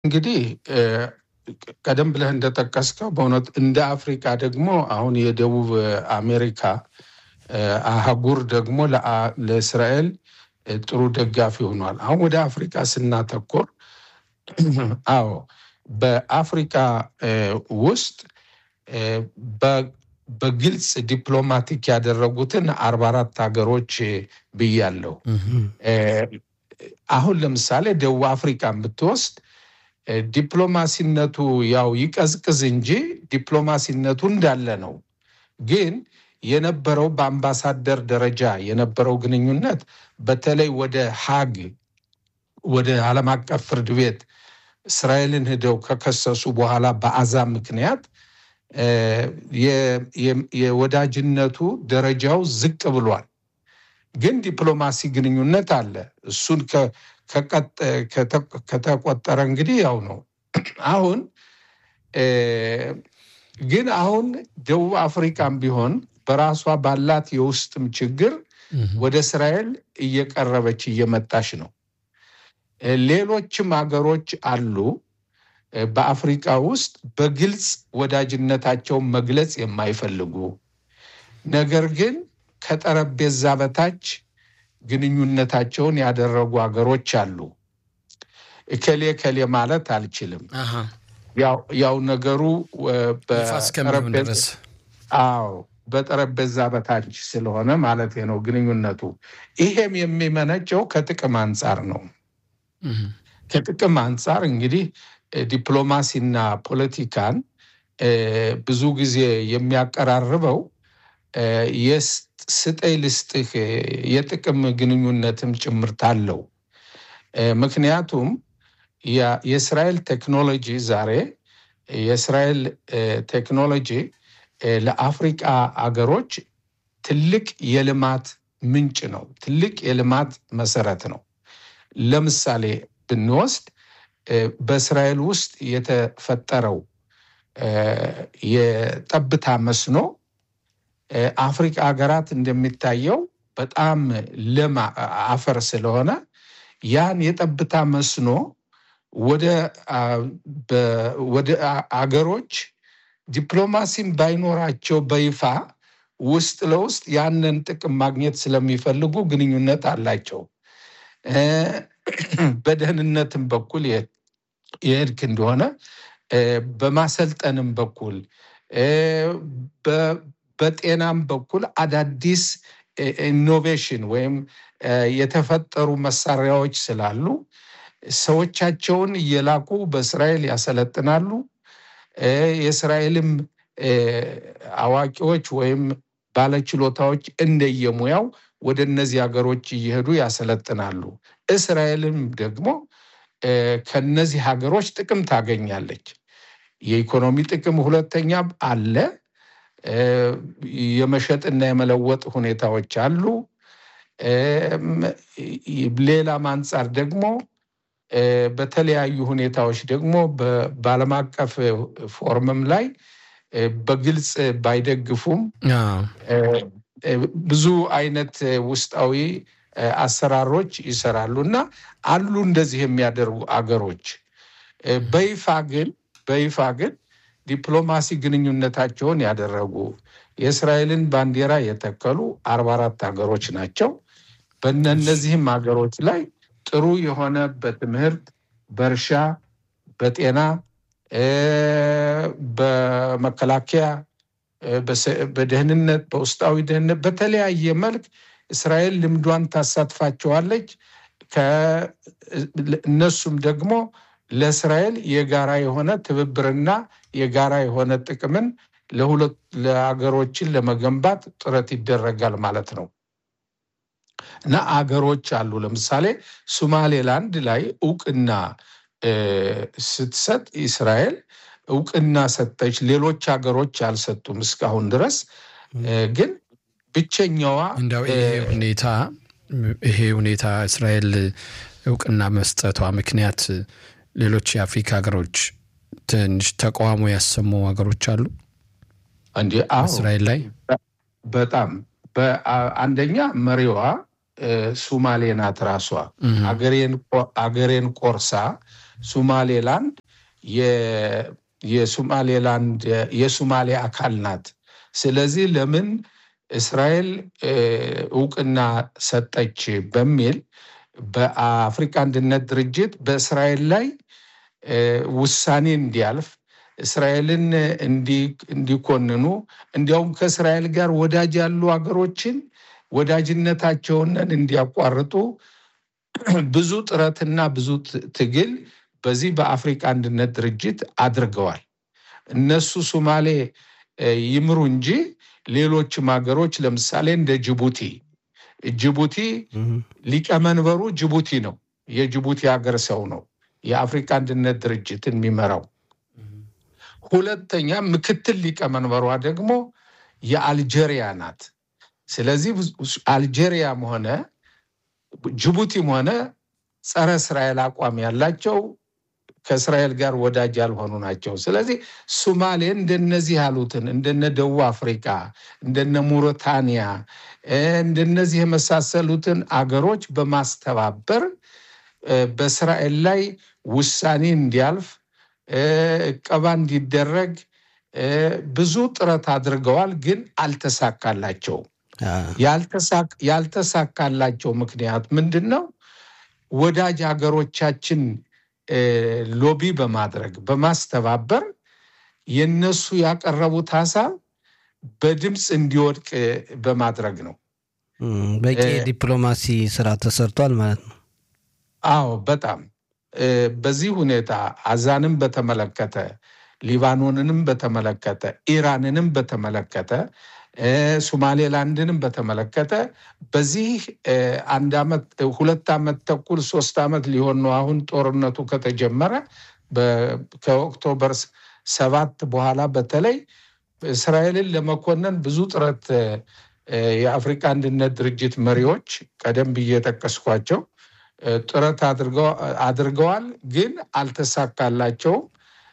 እንግዲህ ቀደም ብለህ እንደጠቀስከው በእውነት እንደ አፍሪካ ደግሞ አሁን የደቡብ አሜሪካ አህጉር ደግሞ ለእስራኤል ጥሩ ደጋፊ ሆኗል። አሁን ወደ አፍሪካ ስናተኮር አዎ በአፍሪካ ውስጥ በግልጽ ዲፕሎማቲክ ያደረጉትን አርባ አራት ሀገሮች ብያለሁ። አሁን ለምሳሌ ደቡብ አፍሪካን ብትወስድ ዲፕሎማሲነቱ ያው ይቀዝቅዝ እንጂ ዲፕሎማሲነቱ እንዳለ ነው። ግን የነበረው በአምባሳደር ደረጃ የነበረው ግንኙነት በተለይ ወደ ሀግ ወደ ዓለም አቀፍ ፍርድ ቤት እስራኤልን ሂደው ከከሰሱ በኋላ በአዛ ምክንያት የወዳጅነቱ ደረጃው ዝቅ ብሏል። ግን ዲፕሎማሲ ግንኙነት አለ። እሱን ከተቆጠረ እንግዲህ ያው ነው። አሁን ግን አሁን ደቡብ አፍሪካም ቢሆን በራሷ ባላት የውስጥም ችግር ወደ እስራኤል እየቀረበች እየመጣች ነው። ሌሎችም ሀገሮች አሉ በአፍሪካ ውስጥ በግልጽ ወዳጅነታቸውን መግለጽ የማይፈልጉ ነገር ግን ከጠረጴዛ በታች ግንኙነታቸውን ያደረጉ ሀገሮች አሉ። እከሌ ከሌ ማለት አልችልም። ያው ነገሩ አዎ በጠረጴዛ በታች ስለሆነ ማለት ነው ግንኙነቱ። ይሄም የሚመነጨው ከጥቅም አንጻር ነው። ከጥቅም አንጻር እንግዲህ ዲፕሎማሲና ፖለቲካን ብዙ ጊዜ የሚያቀራርበው ስጠኝ ልስጥህ የጥቅም ግንኙነትም ጭምርት አለው። ምክንያቱም የእስራኤል ቴክኖሎጂ ዛሬ የእስራኤል ቴክኖሎጂ ለአፍሪቃ አገሮች ትልቅ የልማት ምንጭ ነው። ትልቅ የልማት መሰረት ነው። ለምሳሌ ብንወስድ በእስራኤል ውስጥ የተፈጠረው የጠብታ መስኖ አፍሪካ ሀገራት እንደሚታየው በጣም ለም አፈር ስለሆነ ያን የጠብታ መስኖ ወደ አገሮች ዲፕሎማሲም ባይኖራቸው በይፋ ውስጥ ለውስጥ ያንን ጥቅም ማግኘት ስለሚፈልጉ ግንኙነት አላቸው። በደህንነትም በኩል የሄድክ እንደሆነ በማሰልጠንም በኩል በጤናም በኩል አዳዲስ ኢኖቬሽን ወይም የተፈጠሩ መሳሪያዎች ስላሉ ሰዎቻቸውን እየላኩ በእስራኤል ያሰለጥናሉ። የእስራኤልም አዋቂዎች ወይም ባለችሎታዎች እንደየሙያው ወደ እነዚህ ሀገሮች እየሄዱ ያሰለጥናሉ። እስራኤልም ደግሞ ከነዚህ ሀገሮች ጥቅም ታገኛለች። የኢኮኖሚ ጥቅም ሁለተኛ አለ። የመሸጥና የመለወጥ ሁኔታዎች አሉ። ሌላም አንጻር ደግሞ በተለያዩ ሁኔታዎች ደግሞ በዓለም አቀፍ ፎርምም ላይ በግልጽ ባይደግፉም ብዙ አይነት ውስጣዊ አሰራሮች ይሰራሉ እና አሉ እንደዚህ የሚያደርጉ አገሮች በይፋ ግን በይፋ ግን ዲፕሎማሲ ግንኙነታቸውን ያደረጉ የእስራኤልን ባንዲራ የተከሉ አርባ አራት ሀገሮች ናቸው። በእነዚህም ሀገሮች ላይ ጥሩ የሆነ በትምህርት፣ በእርሻ፣ በጤና፣ በመከላከያ፣ በደህንነት፣ በውስጣዊ ደህንነት በተለያየ መልክ እስራኤል ልምዷን ታሳትፋቸዋለች። እነሱም ደግሞ ለእስራኤል የጋራ የሆነ ትብብርና የጋራ የሆነ ጥቅምን ለሁለት ለሀገሮችን ለመገንባት ጥረት ይደረጋል ማለት ነው እና አገሮች አሉ። ለምሳሌ ሶማሌላንድ ላይ እውቅና ስትሰጥ እስራኤል እውቅና ሰጠች። ሌሎች ሀገሮች አልሰጡም እስካሁን ድረስ ግን ብቸኛዋ እንደው ይሄ ሁኔታ ይሄ ሁኔታ እስራኤል እውቅና መስጠቷ ምክንያት ሌሎች የአፍሪካ ሀገሮች ትንሽ ተቃውሞ ያሰሙ ሀገሮች አሉ እንዲ እስራኤል ላይ በጣም አንደኛ መሪዋ ሱማሌ ናት። ራሷ አገሬን ቆርሳ ሱማሌላንድ የሱማሌላንድ የሱማሌ አካል ናት። ስለዚህ ለምን እስራኤል እውቅና ሰጠች በሚል በአፍሪካ አንድነት ድርጅት በእስራኤል ላይ ውሳኔ እንዲያልፍ እስራኤልን እንዲኮንኑ እንዲያውም ከእስራኤል ጋር ወዳጅ ያሉ ሀገሮችን ወዳጅነታቸውን እንዲያቋርጡ ብዙ ጥረትና ብዙ ትግል በዚህ በአፍሪካ አንድነት ድርጅት አድርገዋል። እነሱ ሶማሌ ይምሩ እንጂ ሌሎችም ሀገሮች ለምሳሌ እንደ ጅቡቲ ጅቡቲ ሊቀመንበሩ ጅቡቲ ነው። የጅቡቲ ሀገር ሰው ነው የአፍሪካ አንድነት ድርጅትን የሚመራው። ሁለተኛ ምክትል ሊቀመንበሯ ደግሞ የአልጄሪያ ናት። ስለዚህ አልጄሪያም ሆነ ጅቡቲም ሆነ ጸረ እስራኤል አቋም ያላቸው ከእስራኤል ጋር ወዳጅ ያልሆኑ ናቸው። ስለዚህ ሱማሌ እንደነዚህ ያሉትን እንደነ ደቡብ አፍሪካ፣ እንደነ ሙሪታንያ እንደነዚህ የመሳሰሉትን አገሮች በማስተባበር በእስራኤል ላይ ውሳኔ እንዲያልፍ እቀባ እንዲደረግ ብዙ ጥረት አድርገዋል፣ ግን አልተሳካላቸውም። ያልተሳካላቸው ምክንያት ምንድን ነው? ወዳጅ ሀገሮቻችን ሎቢ በማድረግ በማስተባበር የነሱ ያቀረቡት ሀሳብ በድምፅ እንዲወድቅ በማድረግ ነው። በቂ ዲፕሎማሲ ስራ ተሰርቷል ማለት ነው። አዎ፣ በጣም በዚህ ሁኔታ አዛንም በተመለከተ ሊባኖንንም በተመለከተ ኢራንንም በተመለከተ ሶማሌላንድንም በተመለከተ በዚህ አንድ ዓመት ሁለት ዓመት ተኩል ሶስት ዓመት ሊሆን ነው አሁን ጦርነቱ ከተጀመረ ከኦክቶበር ሰባት በኋላ በተለይ እስራኤልን ለመኮነን ብዙ ጥረት የአፍሪካ አንድነት ድርጅት መሪዎች ቀደም ብዬ የጠቀስኳቸው ጥረት አድርገዋል፣ ግን አልተሳካላቸውም።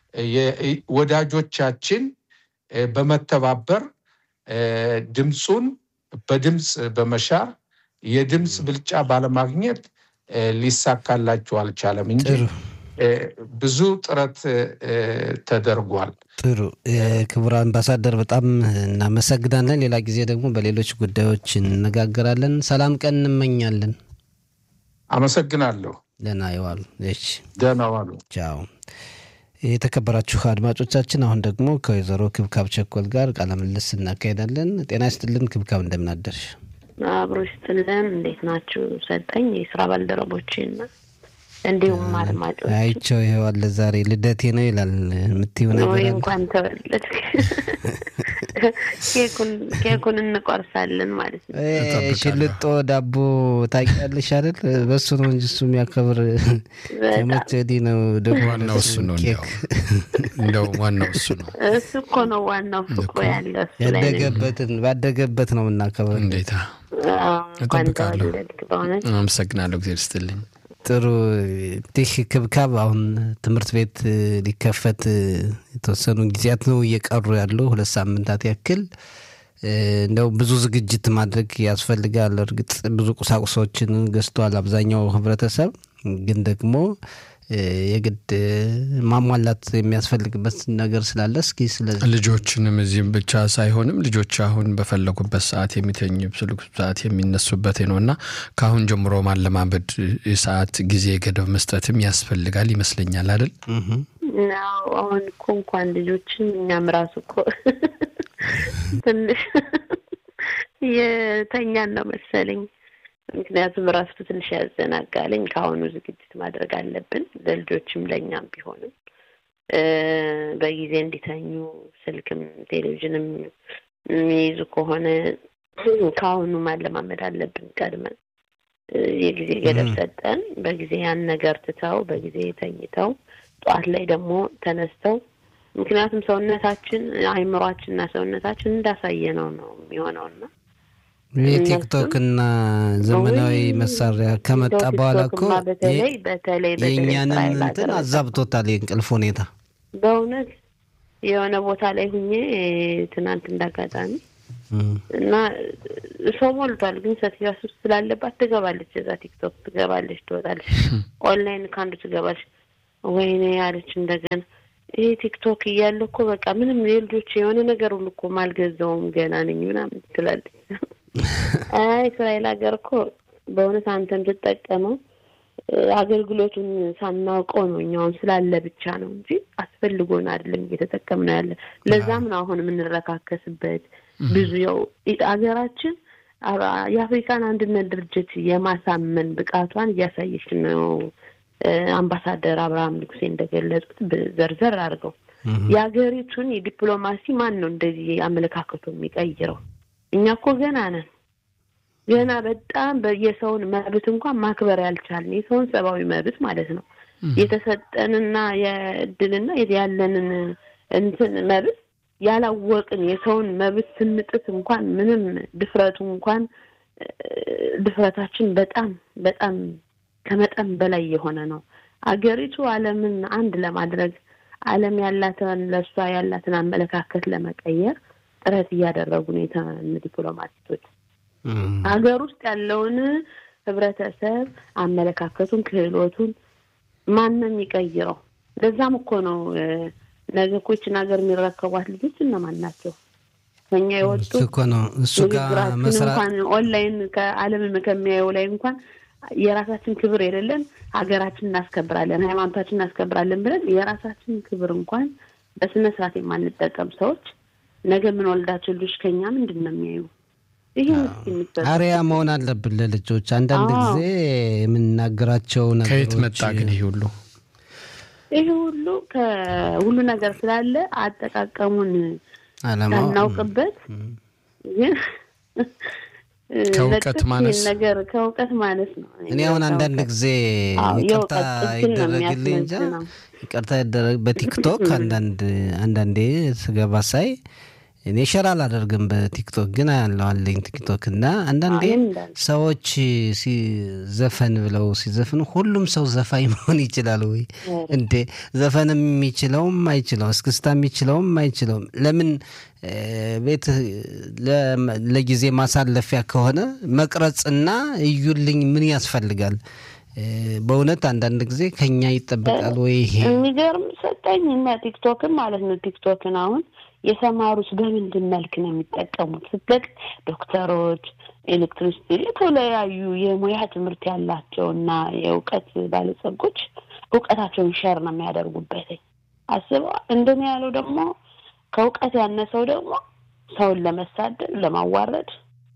ወዳጆቻችን በመተባበር ድምፁን በድምፅ በመሻር የድምፅ ብልጫ ባለማግኘት ሊሳካላቸው አልቻለም እንጂ ብዙ ጥረት ተደርጓል። ጥሩ ክቡር አምባሳደር በጣም እናመሰግናለን። ሌላ ጊዜ ደግሞ በሌሎች ጉዳዮች እንነጋገራለን። ሰላም ቀን እንመኛለን። አመሰግናለሁ። ደህና ይዋሉ። እሺ፣ ደህና ዋሉ። ቻው። የተከበራችሁ አድማጮቻችን አሁን ደግሞ ከወይዘሮ ክብካብ ቸኮል ጋር ቃለ ምልልስ እናካሄዳለን። ጤና ይስጥልን ክብካብ፣ እንደምናደርሽ? አብሮ ይስጥልን። እንዴት ናችሁ? ሰጠኝ የስራ ባልደረቦችና እንዲሁም አድማጮች አይቸው ይኸው አለ ዛሬ ልደቴ ነው ይላል። የምትይው ነገር ወይ አለ? እንኳን ተወለድክ። ኬኩን እንቆርሳለን ማለት ነው። እ ሽልጦ ዳቦ ታውቂያለሽ አይደል? በሱ ነው እንጂ እሱ የሚያከብር ከመቼ ወዲህ ነው ደግሞ ዋናው እሱ ነው። ኬክ እንዲያው እንደው ዋናው እሱ ነው። እሱ እኮ ነው ዋናው ፍቅሩ ያለው እሱ ላይ ነው። ያደገበትን ባደገበት ነው የምናከብር። እንዴታ አዎ፣ እንኳን እጠብቃለሁ። ተወለድክ በእውነት አመሰግናለሁ። ጊዜ ስትልኝ ጥሩ እንዲህ ክብካብ አሁን ትምህርት ቤት ሊከፈት የተወሰኑ ጊዜያት ነው እየቀሩ ያሉ ሁለት ሳምንታት ያክል እ፣ እንደው ብዙ ዝግጅት ማድረግ ያስፈልጋል። እርግጥ ብዙ ቁሳቁሶችን ገዝቷል አብዛኛው ህብረተሰብ፣ ግን ደግሞ እ፣ የግድ ማሟላት የሚያስፈልግበት ነገር ስላለ እስኪ ስለዚህ ልጆችንም እዚህም ብቻ ሳይሆንም ልጆች አሁን በፈለጉበት ሰዓት የሚተኙ በፈለጉበት ሰዓት የሚነሱበት ነው እና ከአሁን ጀምሮ ማለማመድ የሰዓት ጊዜ ገደብ መስጠትም ያስፈልጋል ይመስለኛል አይደል? እህ፣ ናው አሁን እኮ እንኳን ልጆችን እኛም ራሱ እኮ ትንሽ የተኛን ነው መሰለኝ። ምክንያቱም ራሱ ትንሽ ያዘናጋለኝ። ከአሁኑ ዝግጅት ማድረግ አለብን ለልጆችም ለእኛም ቢሆንም እ፣ በጊዜ እንዲተኙ ስልክም ቴሌቪዥንም የሚይዙ ከሆነ ከአሁኑ ማለማመድ አለብን ቀድመን እ፣ የጊዜ ገደብ ም። ሰጠን በጊዜ ያን ነገር ትተው በጊዜ ተኝተው ጠዋት ላይ ደግሞ ተነስተው ምክንያቱም ሰውነታችን አእምሯችንና ሰውነታችን እንዳሳየ ነው ነው የሚሆነውና የቲክቶክ እና ዘመናዊ ወይ መሳሪያ ከመጣ በኋላ እኮ ቲክቶክማ በተለይ በተለይ በተለይ የእኛንም እስራኤል እንትን ሀገር አዛብቶታል የእንቅልፍ ሁኔታ። በእውነት የሆነ ቦታ ላይ ሁኜ ትናንት እንዳጋጣሚ እም፣ እና ሰው ሞልቷል። ግን ሴትዮዋ ሱስ ስላለባት ትገባለች፣ እዛ ቲክቶክ ትገባለች፣ ትወጣለች፣ ኦንላይን ከአንዱ ትገባለች። ወይኔ ያለች እንደገና ይሄ ቲክቶክ እያለ እኮ በቃ ምንም የልጆች የሆነ ነገር ሁሉ እኮ ማልገዛውም ገና ነኝ ምናምን ትላለች። አይ እስራኤል ሀገር እኮ በእውነት አንተም ትጠቀመው አገልግሎቱን ሳናውቀው ነው እኛውን ስላለ ብቻ ነው እንጂ አስፈልጎን አይደለም እየተጠቀምነው ያለ። ለዛም ነው አሁን የምንረካከስበት ብዙ ያው ሀገራችን የአፍሪካን አንድነት ድርጅት የማሳመን ብቃቷን እያሳየች ነው። አምባሳደር አብርሃም ንጉሴ እንደገለጹት ዘርዘር አድርገው የሀገሪቱን የዲፕሎማሲ ማን ነው እንደዚህ አመለካከቱ የሚቀይረው? እኛ እኮ ገና ነን። ገና በጣም የሰውን መብት እንኳን ማክበር ያልቻልን የሰውን ሰብአዊ መብት ማለት ነው የተሰጠንና የእድልና ያለንን እንትን መብት ያላወቅን የሰውን መብት ስንጥስ እንኳን ምንም ድፍረቱ እንኳን ድፍረታችን በጣም በጣም ከመጠን በላይ የሆነ ነው። አገሪቱ ዓለምን አንድ ለማድረግ ዓለም ያላትን ለእሷ ያላትን አመለካከት ለመቀየር ጥረት እያደረጉ ነው የተን ዲፕሎማቲቶች ሀገር ውስጥ ያለውን ህብረተሰብ አመለካከቱን፣ ክህሎቱን ማንም ይቀይረው። ለዛም እኮ ነው ነገ እኮ ይችን ሀገር የሚረከቧት ልጆች እነማን ናቸው? ከኛ የወጡ እኮ ነው እሱ ጋር መስራት እንኳን ኦንላይን ከዓለምን ከሚያየው ላይ እንኳን የራሳችን ክብር የሌለን ሀገራችን እናስከብራለን፣ ሃይማኖታችን እናስከብራለን ብለን የራሳችን ክብር እንኳን በስነ ስርዓት የማንጠቀም ሰዎች ነገ የምንወልዳቸው ልጆች ከኛ ምንድን ነው የሚያዩ? ይህ አሪያ መሆን አለብን ለልጆች። አንዳንድ ጊዜ የምናገራቸው ነገሮች ከየት መጣ ግን ይሄ ሁሉ ይህ ሁሉ ከሁሉ ነገር ስላለ አጠቃቀሙን አለማው ሳናውቅበት ግን ከእውቀት ለጥቂት ማነስ ነገር ከእውቀት ማነስ ነው። እኔ አሁን አንዳንድ ጊዜ አዎ፣ ይቅርታ የእውቀት ጥግን ነው ይደረግልኝ እንጃ የሚያስመዝነው። ይቅርታ ይደረግ በቲክቶክ አንዳንድ አንዳንዴ ስገባ ሳይ እኔ ሸር አላደርግም በቲክቶክ ግን አያለው አለኝ ቲክቶክ እና አንዳንዴ እኔም እንዳልኩ። ሰዎች ሲዘፈን ብለው ሲዘፍኑ ሁሉም ሰው ዘፋኝ መሆን ይችላል ወይ እንዴ? ዘፈን የሚችለውም አይችለው፣ እስክስታ የሚችለውም አይችለውም። ለምን እ፣ ቤት ለ- ለጊዜ ማሳለፊያ ከሆነ መቅረጽና እዩልኝ ምን ያስፈልጋል? እ፣ በእውነት አንዳንድ ጊዜ ከኛ ይጠበቃል ወይ ይሄ? የሚገርም ሰጠኝ እና ቲክቶክን ማለት ነው። ቲክቶክን አሁን የሰማሩት በምንድን መልክ ነው የሚጠቀሙት ስትለቅ ዶክተሮች፣ ኤሌክትሪሲቲ፣ የተለያዩ የሙያ ትምህርት ያላቸው እና የእውቀት ባለጸጎች እውቀታቸውን ሸር ነው የሚያደርጉበት። አስበዋል። እንደኔ ያለው ደግሞ ከእውቀት ያነሰው ደግሞ ሰውን ለመሳደብ ለማዋረድ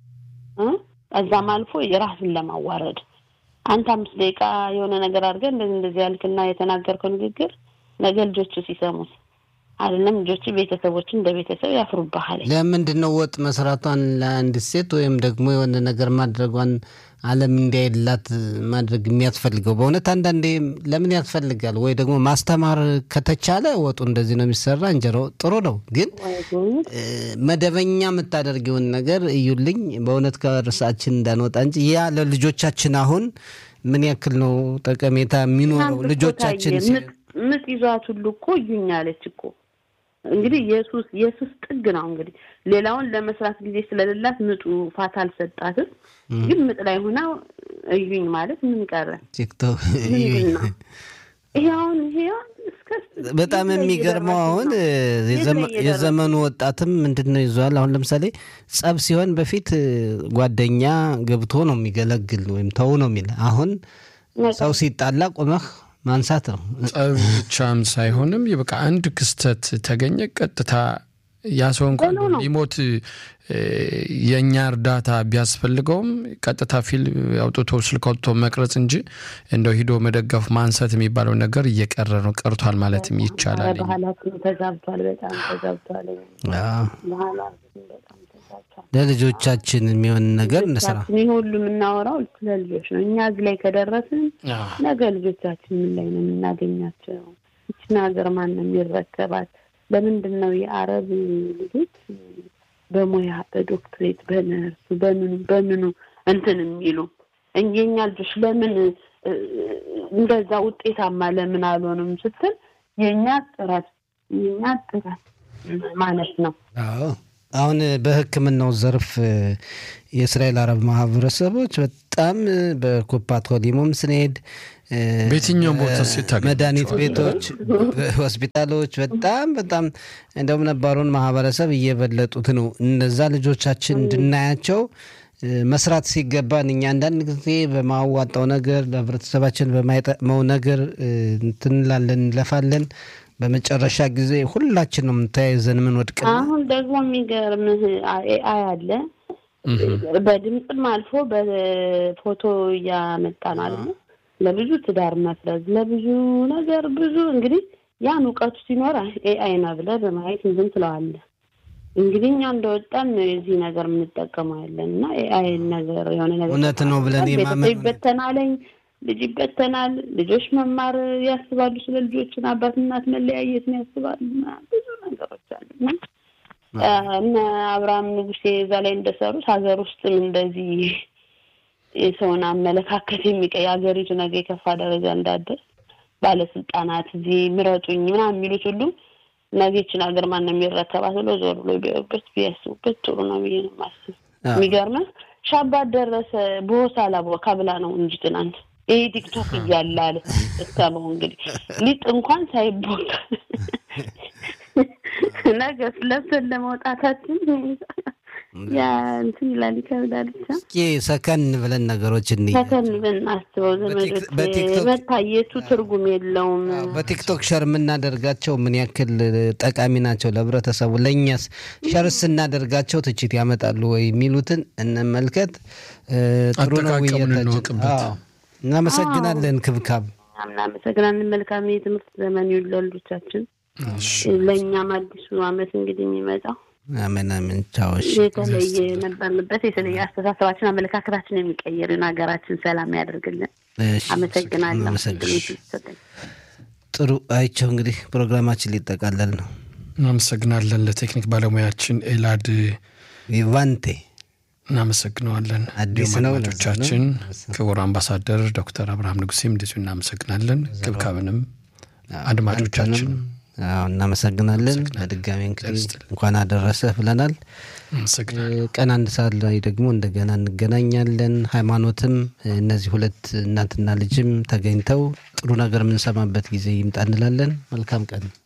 እ እዛም አልፎ የራስን ለማዋረድ አንተ አምስት ደቂቃ የሆነ ነገር አድርገህ እንደዚህ እንደዚህ ያልክና የተናገርከው ንግግር ነገ ልጆቹ ሲሰሙት አይደለም ልጆቹ ቤተሰቦችን እንደ ቤተሰብ ያፍሩብሃል። ለምንድን ነው ወጥ መስራቷን ለአንድ ሴት ወይም ደግሞ የሆነ ነገር ማድረጓን ዓለም እንዲያይላት ማድረግ የሚያስፈልገው? በእውነት አንዳንዴ ለምን ያስፈልጋል? ወይ ደግሞ ማስተማር ከተቻለ ወጡ እንደዚህ ነው የሚሰራ እንጀራው ጥሩ ነው፣ ግን ወይ ጉድ! እ፣ መደበኛ የምታደርጊውን ነገር እዩልኝ። በእውነት ከርሳችን እንዳንወጣ እንጂ ያ ለልጆቻችን አሁን ምን ያክል ነው ጠቀሜታ የሚኖረው? ትናንት እኮ ልጆቻችን ታየ። ምጥ ምጥ ይዟት ሁሉ እኮ እዩኝ አለች እኮ እንግዲህ የሱስ የሱስ ጥግ ነው እንግዲህ ሌላውን ለመስራት ጊዜ ስለሌላት ምጡ ፋታ አልሰጣትም። ግን ምጥ ላይ ሆና እዩኝ ማለት ምን ቀረ? ቲክቶክ ምንድን ነው ይሄ? አሁን ይሄ አሁን እስከ በጣም የት ላይ የሚገርመው እየደረስን አሁን ነው? እ፣ የት ላይ የዘመ- እየደረስን የዘመኑ ወጣትም ምንድን ነው ይዟል። አሁን ለምሳሌ ጸብ ሲሆን በፊት እ፣ ጓደኛ ገብቶ ነው የሚገለግል ወይም ተው ነው የሚል። አሁን ነው? ሰው ሲጣላ ቆመህ ማንሳት ነው። ጸብ ብቻም ሳይሆንም በቃ አንድ ክስተት ተገኘ ቀጥታ ያ ሰው እንኳን ቶሎ ነው። ሊሞት እ፣ የእኛ እርዳታ ቢያስፈልገውም ቀጥታ ፊልም አውጥቶ ስልክ አውጥቶ መቅረጽ እንጂ እንደው ሂዶ መደገፍ ማንሳት የሚባለው ነገር እየቀረ ነው ቀርቷል ማለትም ይቻላል። ባህላችን ተዛብቷል፣ በጣም ተዛብቷል። አዎ፣ ባህላችን በጣም ተዛብቷል። ለልጆቻችን የሚሆን ነገር እንስራ። ልጆቻችን ይህ ሁሉ የምናወራው ስለ ልጆች ነው። እኛ እዚህ ላይ ከደረስን ነገ ልጆቻችን ምን ላይ ነው የምናገኛቸው? ይችን ሀገር ማን ነው የሚረከባት? ለምንድን ነው የአረብ ልጆች በሙያ በዶክትሬት በነርሱ በምኑ በምኑ እንትን የሚሉ እኛ የኛ ልጆች ለምን እ፣ እንደዛ ውጤታማ ለምን አልሆንም ስትል የእኛ ጥረት የእኛ ጥረት ማለት ነው። አዎ አሁን በሕክምናው ዘርፍ የእስራኤል አረብ ማህበረሰቦች በጣም በኩፓት ኮሊሞም ስንሄድ በየትኛውም ቦታ ሲታገኙ መድኃኒት ቤቶች፣ ሆስፒታሎች በጣም በጣም እንደውም ነባሩን ማህበረሰብ እየበለጡት ነው። እነዛ ልጆቻችን እንድናያቸው መስራት ሲገባን እኛ አንዳንድ ጊዜ በማዋጣው ነገር ለህብረተሰባችን በማይጠቅመው ነገር እንትን እንላለን እንለፋለን። በመጨረሻ ጊዜ ሁላችንም ተያይዘን ምን ወድቅ አሁን ደግሞ የሚገርምህ ኤአይ አለ በድምፅም አልፎ በፎቶ እያመጣ ነው አለ ለብዙ ትዳር መፍረዝ ለብዙ ነገር ብዙ እንግዲህ ያን እውቀቱ ሲኖር ኤአይ ነው ብለህ በማየት ዝም ትለዋለህ። እንግዲህ እኛ እንደወጣን የዚህ ነገር የምንጠቀመው ያለን እና ኤአይ ነገር የሆነ ነገር እውነት ነው ብለን ቤተሰብ ይበተናለኝ ልጅ ይበተናል። ልጆች መማር ያስባሉ። ስለ ልጆችን አባት እናት መለያየትን ያስባሉ። ብዙ ነገሮች አሉ እና እነ አብርሃም ንጉሴ እዛ ላይ እንደሰሩት ሀገር ውስጥም እንደዚህ የሰውን አመለካከት የሚቀይ ሀገሪቱ ነገ የከፋ ደረጃ እንዳደርስ ባለስልጣናት እዚህ ምረጡኝ ምናምን የሚሉት ሁሉ ነገችን ሀገር ማን ነው የሚረከባት ብሎ ዞር ብሎ ቢያዩበት ቢያስቡበት ጥሩ ነው ብዬ ነው የማስብ። የሚገርምህ ሻባት ደረሰ በሆሳላ ካብላ ነው እንጂ ትናንት ይሄ ቲክቶክ እያለ አለ እስከመው እንግዲህ ሊጥ እንኳን ሳይቦካ ነገ ለብሰን ለመውጣታችን ያ እንትን ይላል ይከብዳል። ብቻ እስኪ ሰከን ብለን ነገሮች እንይ። ሰከን ብለን አስበው ዘመዶች፣ መታየቱ ትርጉም የለውም። በቲክቶክ ሸር የምናደርጋቸው ምን ያክል ጠቃሚ ናቸው ለህብረተሰቡ? ለእኛስ ሸር ስናደርጋቸው ትችት ያመጣሉ ወይ የሚሉትን እንመልከት። ጥሩ ነው እንወቅበት። እናመሰግናለን። ክብካብ እናመሰግናለን። መልካም የትምህርት ዘመን ይሁን ለልጆቻችን። ለእኛም አዲሱ አመት እንግዲህ የሚመጣው አሜን አሜን። ቻዎች የተለየ የነበርንበት የተለየ አስተሳሰባችን፣ አመለካከታችን የሚቀይርን ሀገራችን ሰላም ያደርግልን። አመሰግናለሁ። ጥሩ አይቸው። እንግዲህ ፕሮግራማችን ሊጠቃለል ነው። እናመሰግናለን ለቴክኒክ ባለሙያችን ኤላድ ቪቫንቴ እናመሰግነዋለን። አዲስ እንዲሁም ነው አድማጮቻችን ክቡር አምባሳደር ዶክተር አብርሃም ንጉሴም እንደዚሁ እናመሰግናለን። ክብካብንም አድማጮቻችን እናመሰግናለን። በድጋሚ እንግዲህ እንኳን አደረሰህ ብለናል። ቀን አንድ ሰዓት ላይ ደግሞ እንደገና እንገናኛለን። ሃይማኖትም እነዚህ ሁለት እናትና ልጅም ተገኝተው ጥሩ ነገር የምንሰማበት ጊዜ ይምጣ እንላለን። መልካም ቀን